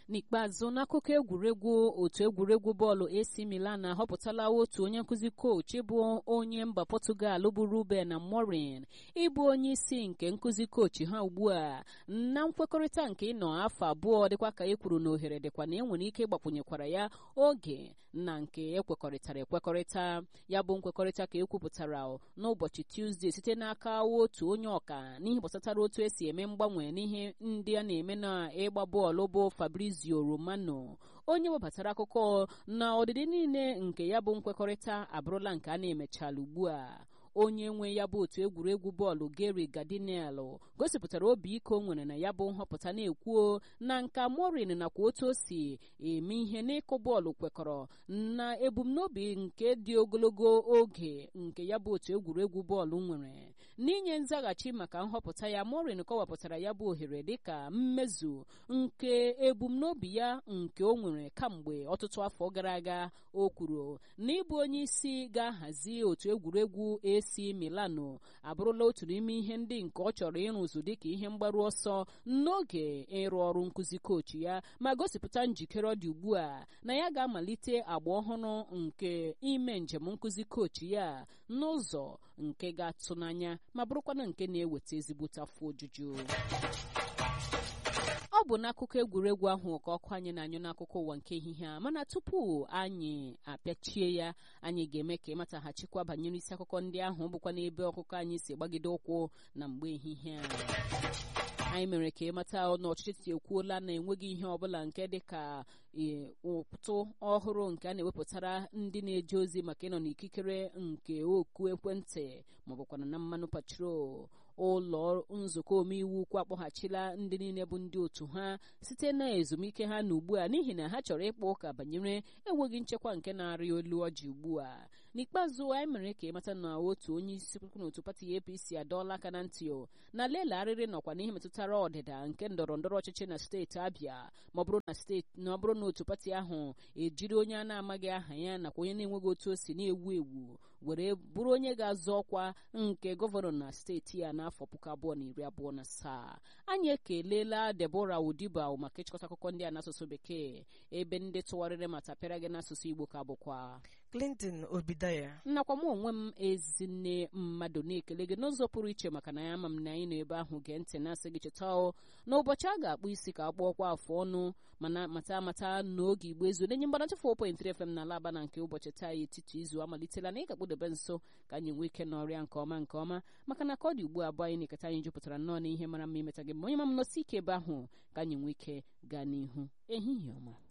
n'ikpeazụ n'akụkọ egwuregwu otu egwuregwu bọọlụ AC Milan ahọpụtala otu onye nkụzi kochi bụ onye mba Portugal bụ Ruben Amorim ịbụ onye isi nke nkụzi kochi ha ugbu a na nkwekọrịta nke ịnọ afọ abụọ dịkwa ka e kwuru na ohere dịkwa na enwere ike ịgbakwunyekwara ya oge na nke ekwekọrịtara ekwekọrịta ya bụ nkwekọrịta ka ekwupụtara n'ụbọchị Tuzdee site n'aka otu onye ọka n'ihe gbasatara otu esi eme mgbanwe n'ihe ndị a na-eme na ịgba bọọlụ bụ Fabrizio Romano onye webatara akụkọ na ọdịdị niile nke ya bụ nkwekọrịta abụrụla nke a na-emechala ugbu a onye nwe ya bụ otu egwuregwu bọọlụ Gary Gardinelli gosipụtara obi ike o nwere na ya bụ nhọpụta na-ekwuo na nka Morin nakwa otu o si eme ihe n'ịkụ bọọlụ kwekọrọ na ebumnobi nke dị ogologo oge nke ya bụ otu egwuregwu bọọlụ nwere n'inye nzaghachi maka nhọpụta ya Morin kọwapụtara ya bụ ohere dịka mmezu nke ebumnobi ya nke o nwere kamgbe ọtụtụ afọ gara aga o kwuru na ịbụ onye isi ga-ahazi otu egwuregwu AC Milano abụrụla otu n'ime ihe ndị nke ọ chọrọ ịrụzu dịka ihe mgbaru ọsọ n'oge ịrụ ọrụ nkụzi kochi ya ma gosipụta njikere ọ dị ugbu a na ya ga-amalite agba ọhụrụ nke ime njem nkụzi kochi ya n'ụzọ nke ga-atụ n'anya ma bụrụkwana nke na-eweta ezigbote afọ ojuju ọ bụ n'akụkọ egwuregwu ahụ ka ọkụ anyị na-anyụ n'akụkọ ụwa nke ehihie a mana tupu anyị apịachie ya anyị ga-eme ka ịmataghachikwa banyere isi akụkọ ndị ahụ bụkwa n'ebe ọkụkọ anyị si gbagide ụkwụ na mgbe ehihie a anyị mere ka ịmata na ọchịchị ekwuola na enweghị ihe ọbụla nke dị ka ụtụ ọhụrụ nke a na-ewepụtara ndị na-eje ozi maka ịnọ n'ikikere nke oku ekwentị maọbụkwana na mmanụ patrol ụlọ nzukọ omeiwu ukwu akpọghachila ndị niile bụ ndị otu ha site na ezumike ha na ugbu a n'ihi na ha chọrọ ịkpa ụka banyere enweghị nchekwa nke na-arị olu ọjị ugbu a n'ikpeazụ anyị mere ka ịmata na otu onye isi n'otu pati APC adọọla aka na ntị na lela arịrị nọkwa n'ihe metụtara ọdịda nke ndọrọ ndọrọ ọchịchị na steeti Abịa ma ọ bụrụ na steeti na ọ bụrụ na otu pati ahụ ejiri onye a na-amaghị aha ya nakwa onye na-enweghị otu o si na-ewu ewu were bụrụ onye ga-azọ ọkwa nke gọvanọ na steeti ya n'afọ puku abụọ na iri abụọ na asaa anyị ekelela Deborah Odiba maka ịchịkọta akụkọ ndị a n'asụsụ bekee ebe ndị tụgharịrị ma tapịara gị n'asụsụ Igbo ka bụkwa Clinton Obidaya nnakwa m onwe m ezinne mmadụ na-ekele gị n'ụzọ pụrụ iche maka na ya ama m na anyị nọ ebe ahụ gee ntị na-asị gị cheta n'ụbọchị a ga-akpụ isi ka akpọọkwa afọ ọnụ mana mata amata n'oge igbo ezu na-enye mgbanacha 4.3 FM na alaba na nke ụbọchị taa etiti izu amalitela na ị ga-akpụdebe nso ka anyị nwee ike n'ọrịa nke ọma nke ọma maka na ka ọ dị ugbu abụọ anyị na-eketa anyị jupụtara nnọọ na ihe mara mma imeta gị ma onye ma m nọsi ike ebe ahụ ka anyị nwee ike gaa n'ihu ehihie ọma